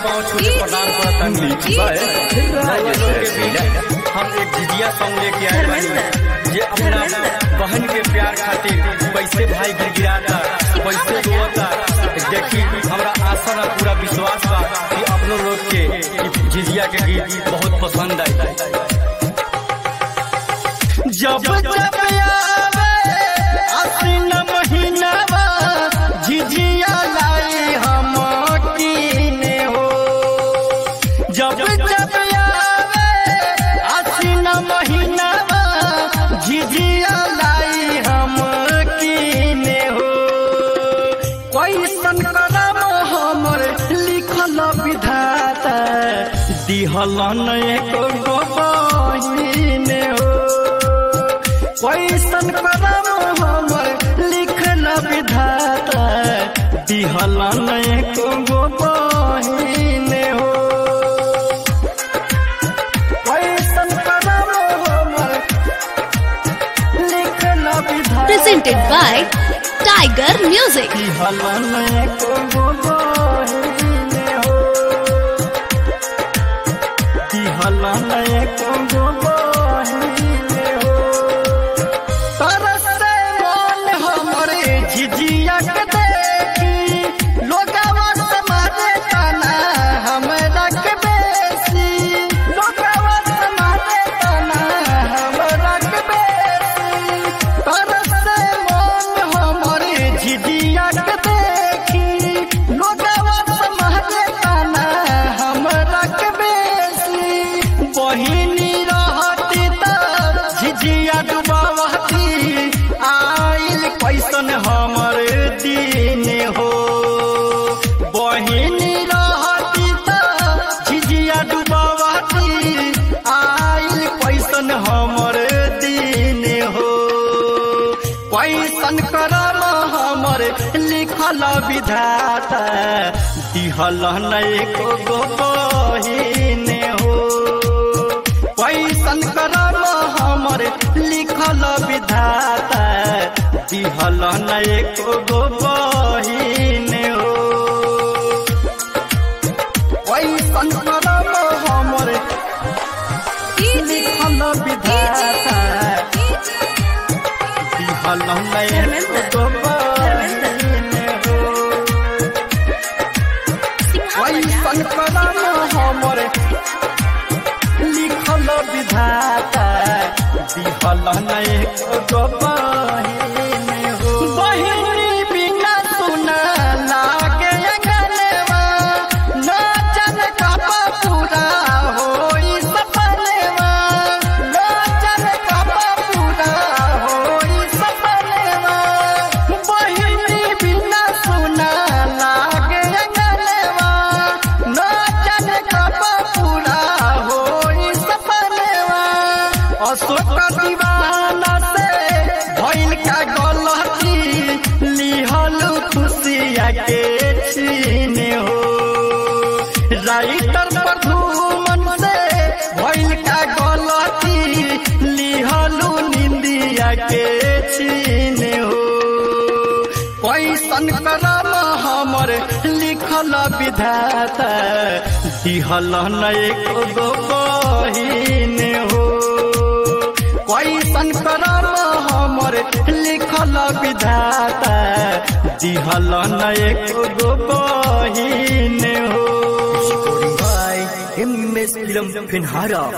पाँव छू के प्रणाम करता हम एक झिझिया सॉन्ग लेके आए बानी जे अपना बहन के प्यार खातिर कैसे भाई गिड़गिड़ाता कैसे रोता देखी हमरा आशा ना पूरा विश्वास बा कि अपनो लोग के ई झिझिया के गीत बहुत पसंद आई जब जब आवे आसीन महीनावा झिझिया लाई हम कीने हो जब जब आवे आसीन महीनावा झिझिया लाई हम कीने हो कैसन करम हमर लिखल विधाता दिहलन एक बहिने हो कैसन करम हमर लिखल विधाता दिहलन एक बहिने हो कैसन करम हमर लिखल विधाता presented by Tiger Music. दिहलन एक बहिने हो दिहलन एक बहिने हो तरसे मन हमरे झिझिया के देखी लोगवा समाजे तना हमरा के बेसी लोगवा समाजे तना हमरा के बेसी तरसे मन हमरे झिझिया के देखी लोगवा समाजे तना हमरा के बेसी बहिनी रहती त झिझिया डुबावती आइल कैसन हमर दिन हो बहिनी रहती त झिझिया डुबावती आइल कैसन हमर दिन हो कैसन करम हमर लिखल विधाता दिहल एको गो बहिने हो कैसन करम हमर लिखल विधाता दिहल एको गो बहिने हो कैसन करम हमर लिखल विधाता दिहल एको गो बहिने हो कैसन करम हमर लिखल विधाता दिहल एको बहिने हो बहिनी बिना सुना लागे अंगनवा न जन कपा पूरा होई सपनेवा न जन कपा पूरा होई सपनेवा बहिनी बिना सुना लागे अंगनवा न जन कपा पूरा होई सपनेवा अशोक दीवाना से भइल का गलती लिहल खुशिया के छीने हो राइटर प्रधुमन से भइल का गलती लिहलू निंदिया के छीने हो कैसन करम हमर लिखल विधाता दिहल एको गो बहिने हो कैसन करम हमर लिखल विधाता दिहल एको गो बहिने हो एम एस फिल्म फिनहारा